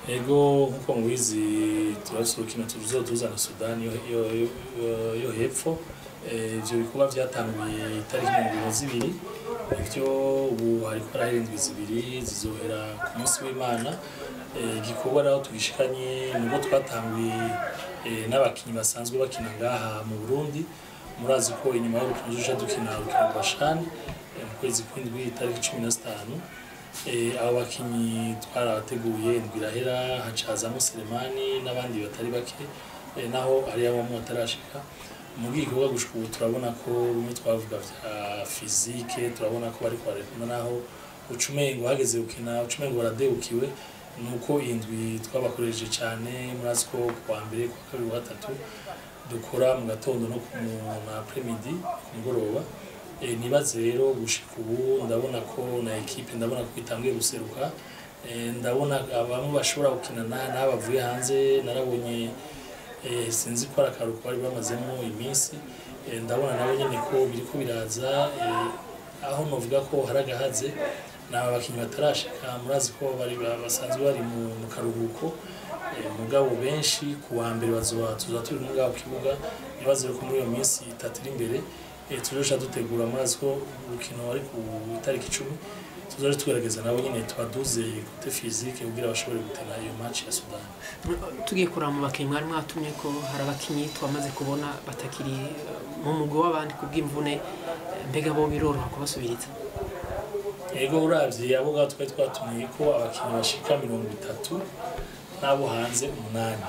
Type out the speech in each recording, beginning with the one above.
ego nkuko mubizi turafise urukino tuzotuzana sudani yo- yo- yo- yo hepfo Eh, ivyo bikorwa vyatanguye itariki mirongo ibiri na zibiri ivyo ubu hariko harahera indwi zibiri zizohera ku munsi w'imana Eh, igikorwa rero tugishikanye nubwo twatanguye eh, n'abakinyi basanzwe bakina ngaha mu burundi murazi ko inyuma y'urukino tuzoca dukina urukino rwa shani eh, mu kwezi kw'indwi itariki cumi na zitanu Eh, abo bakinyi twarabateguye indwi irahera hacazamo Selemani n'abandi batari bake eh, naho hariyo bamwe batarashika mu gikorwa gushika ubu turabona ko bimwe twavuga vya fizike turabona ko bariko barekana naho ucumengo hageze gukina ucumengo baradebukiwe nuko iyi ndwi twabakoresheje cyane murazi ko kuwa mbere kuwa kabiri kuwa gatatu dukora mu gatondo no ku na apremidi ku mugoroba Eh, nibaze rero gushika ubu ndabona ko na ekipe ndabona ko itanguye guseruka Eh, ndabona bamwe bashobora gukina na- n'abavuye hanze narabonye eh, sinzi ko ari akaruhuko bari bamazemo iminsi Eh, ndabona nabo nyene ko biriko biraza eh, aho novuga ko hari agahaze ni aba bakinnyi batarashika murazi ko bari ba- basanzwe bari mu mu karuhuko Eh, mugabo benshi ku wa mbere bazoba tuzoba turi muri bwa kibuga nibaze ko muri iyo minsi itatu iri imbere eh, tuzoca dutegura murazi ko urukino ari ku itariki icumi tuzoca tugerageza nabo nyene tubaduze kote fizike kugira bashobore gutena iyo match ya Sudani tugiye kuraba mu bakinnyi mwari mwatumye ko hari abakinnyi twamaze kubona batakiri eh, mu mugwi w'abandi ku bw'imvune eh, mbega bo biroroha kubasubiriza ego uravye abo ngabo twari twatumiye ko abakinnyi bashika mirongo itatu n'abo hanze umunani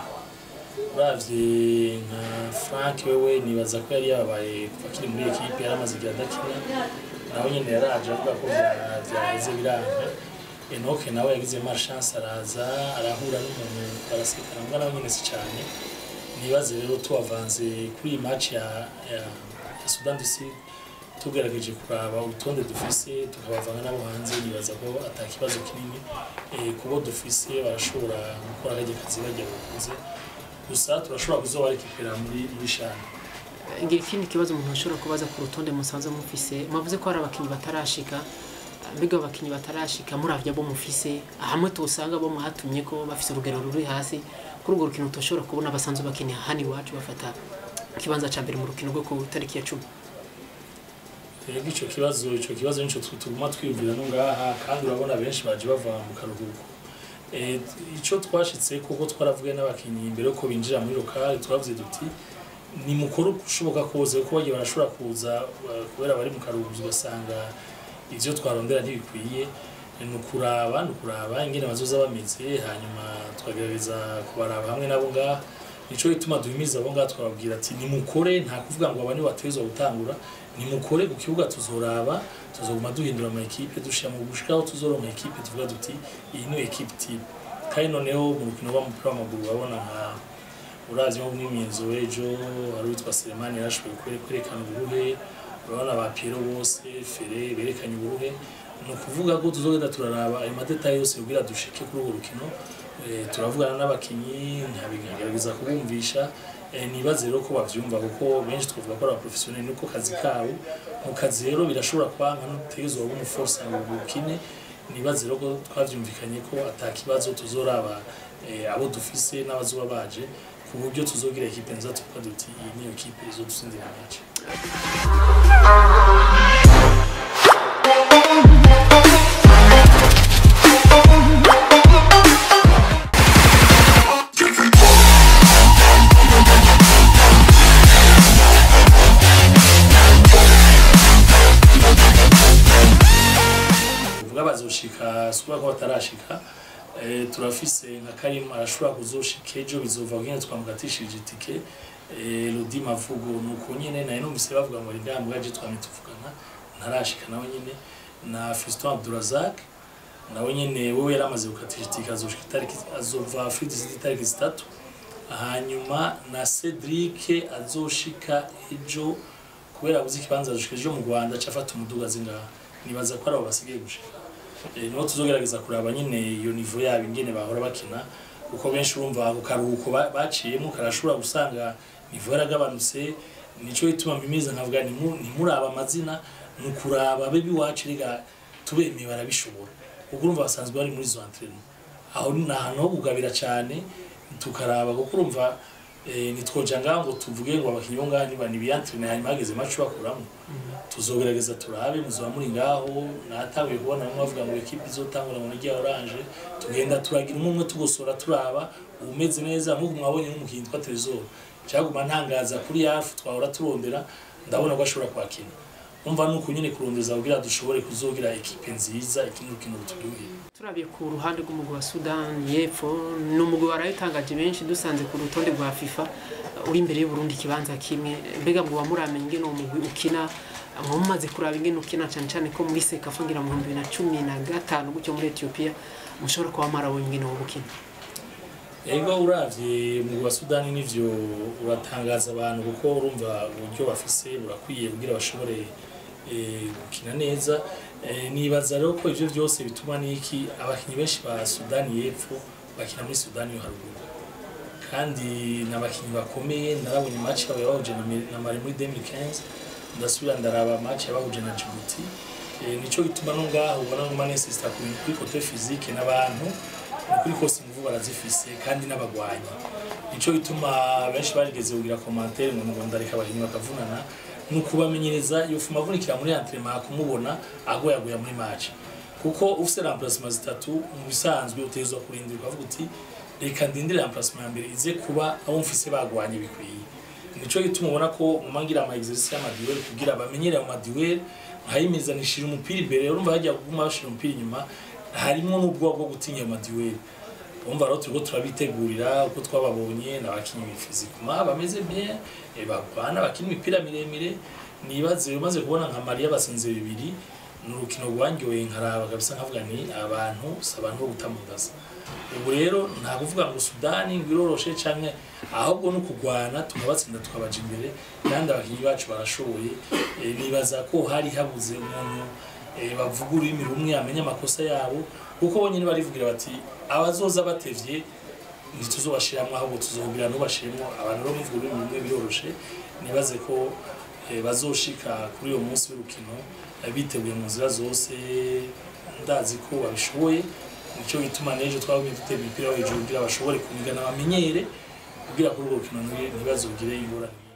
uravye nka frank wewe nibaza ko yari yababaye kuva akiri muri ekipe yari amaze igihe adakina nawe nyene yaraje avuga ko vya- vyaheze biranga enoke nawe yagize malchance araza arahura n'umuntu barasekana mbwa nawe nyene si cane nibaze rero tubavanze kuri iyi match ya, ya, ya sudan du sud tugerageje kuraba urutonde dufise tukabavanga n'abo hanze nibaza ko ata kibazo kinini eh, kubo dufise barashobora gukora akarya kazi bajya bakuze gusa turashobora kuzoba rekipera muri muri shani Eh, ngira ikindi kibazo umuntu ashobora kubaza ku rutonde musanze mufise mwavuze ko hari abakinnyi batarashika eh, mbega abo bakinnyi batarashika muravye abo mufise hamwe tosanga bo mwatumye ko bafise urugero ruri hasi kuri urwo rukino tushobora kubona basanzwe bakinira hano iwacu bafata ikibanza ca mbere mu rukino rwo ku tariki ya cumi rero ico kibazo ico kibazo nico tu- tuguma twiyumvira no ngaha kandi urabona benshi baje bava mu karuhuko Eh, ico twashitse kuko twaravuye n'abakinyi imbere yuko binjira muri lokale twavuze duti ni mukuru ushoboka kose kuko bagiye barashobora kuza uh, kubera bari mu karuhuko ugasanga ivyo twarondera ntibikwiye ni ukuraba ni ukuraba ingene bazoza bameze hanyuma tukagerageza kubaraba hamwe nabo ngaha nico gituma duhimiza abo ngaha twababwira ati nimukore nta kuvuga ngo aba nibo bategerezwa gutangura nimukore ku kibuga tuzoraba tuzoguma duhindura ama ekipe dushira mu gushikaho tuzora ama ekipe tuvuga duti iyi ni ekipe type kandi noneho mu rukino rw'umupira w'amaguru urabona nka uravye nko mw'imyenzo w'ejo hari uwitwa Selemani yarashoboye kwere- kwerekana uburuhe urabona ba Piero bose Fere berekanye uburuhe ni ukuvuga ko tuzogenda turaraba ayo madetaye yose kugira dushike kuri urwo rukino Eh, turavugana n'abakinyi nkabigerageza kubumvisha Eh, nibaze rero ko bavyumva kuko benshi twavuga ko ari abaprofessionnel niko kazi kabo mu kazi rero birashobora kwanka n'utegerezwa kuba umuforce ngo bukine nibaze rero ko twavyumvikanye ko ata kibazo tuzoraba eh, abo dufise n'abazoba baje ku buryo tuzogira ekipe nziza tuvuga duti iyi niyo ekipe izodutsindira match kuvuga bazoshika sikuba ko batarashika eh, turafise nka Karim arashobora kuzoshika ejo bizova nyene twamugatishije itike eh, Lodi Mavugo nuko nyene naye numvise bavuga ngo indambwa je twamye tuvugana ntarashika nawe nyene na Fiston Abdurazak nawe nyene wewe yaramaze gukatisha itike azoshika itariki azova Fridi City itariki zitatu hanyuma na Cedric azoshika ejo kubera abuze ikibanza azoshika ejo mu Rwanda cafata umuduga zingaha nibaza ko ari abo basigaye gushika Eh, niho tuzogerageza kuraba nyine iyo nivo yabo ingene bahora bakina kuko benshi urumva ako karuhuko ba- baciyemo karashobora gusanga nivo yaragabanutse nico gituma mpimiza nkavuga ntimu- ntimuraba amazina ni ukuraba abe biwacu rega tubemeye barabishobora kuko urumva basanzwe bari muri izo entraînement aho ni ahantu ho kugabira cyane tukaraba kuko urumva eh, ntitwoja ngaho ngo tuvuge ngo abakinnyi bo ngaho niba nibiyantrene hanyuma hageze maci bakuramo tuzogerageza turabe muzoba muri ngaho natabuye kubona bamwe bavuga ngo ekipi izotangura ngo nirya oranje tugenda turagira umwe umwe tugosora turaba umeze neza nk'uko mwabonye nk'umukinnyi twa Trezor cyaguma ntangaza kuri yafu twahora turondera ndabona ko ashobora kwakina umva nuko nyine kurondeza kugira dushobore kuzogira ekipe nziza ikindi rukino ruturyoheye turabiye ku ruhande rw'umugwi wa Sudan y'Epfo ni umugwi warayitangaje benshi dusanze ku rutonde rwa FIFA uh, uri imbere y'u Burundi ikibanza kimwe mbega ngo wamuramenye ingene uwo mugwi ukina mwa mumaze kuraba ingene ukina cane cane ko muri Sekafa ngira mu bihumbi bibiri na cumi na gatanu gutyo muri Ethiopia mushobora kuba mwarabonye ingene wo gukina Ego uravye mu wa Sudani nivyo uratangaza abantu kuko urumva uburyo bafise burakwiye kugira bashobore eh, gukina neza Eh, nibaza rero ko ivyo vyose bituma niki abakinyi benshi ba Sudani y'Epfo bakina muri Sudani yo haruguru kandi n'abakinyi bakomeye narabonye match yabo yabahuje na Mi- na Mali muri 2015 ndasubira ndaraba match yabahuje na Djibouti Eh, nico gituma no ngaho ubona ngo Manchester kuri kuri côté physique n'abantu ukuri kose inguvu barazifise kandi n'abagwanyi nico gituma benshi barigeze kugira commentaire ngo ngo ndareka abahinyi bakavunana ni ukubamenyereza iyo fuma avunikira muri entraînement kumubona agoyagoya muri match kuko ufise remplacement zitatu mu bisanzwe utegerezwa kurindira ukavuga uti reka ndindire remplacement ya mbere ize kuba abo mfise bagwanye bikwiye nico gituma ubona ko mumangira ama exercice y'amadiweri kugira bamenyere ayo madiweri nkayimizanishije umupira imbere urumva hajya kuguma bashira umupira inyuma harimo n'ubwoba bwo gutinya ayo madiweri urumva rero turiko turabitegurira uko twababonye n'abakinyi fizikuma bameze bien eh, bagwana bakina imipira miremire nibaze umaze kubona nka Maria basinze bibiri ni urukino rwanyoye nkaraba kabisa nkavuga ni abantu si abantu bo gutamudasa ubu rero nta kuvuga ngo Sudani ngo iroroshe canke ahubwo no kugwana tukabatsinda tukabaja imbere kandi abakinyi bacu barashoboye Eh, nibaza ko hari habuze umuntu eh, bavuga ururimi rumwe amenya amakosa yabo kuko bonyine barivugira bati abazoza batevye ntituzobashiramwo ahubwo tuzohubira ntubashiremo abantu rero muvuga ururimi rumwe biroroshe nibaze ko eh, bazoshika kuri uyo munsi w'urukino eh, biteguye mu nzira zose ndazi ko babishoboye nico gituma n'ejo twabonye dutera imipira yo hejuru kugira bashobore kunigana bamenyere kugira kuri urwo rukino ntibazogire ingorane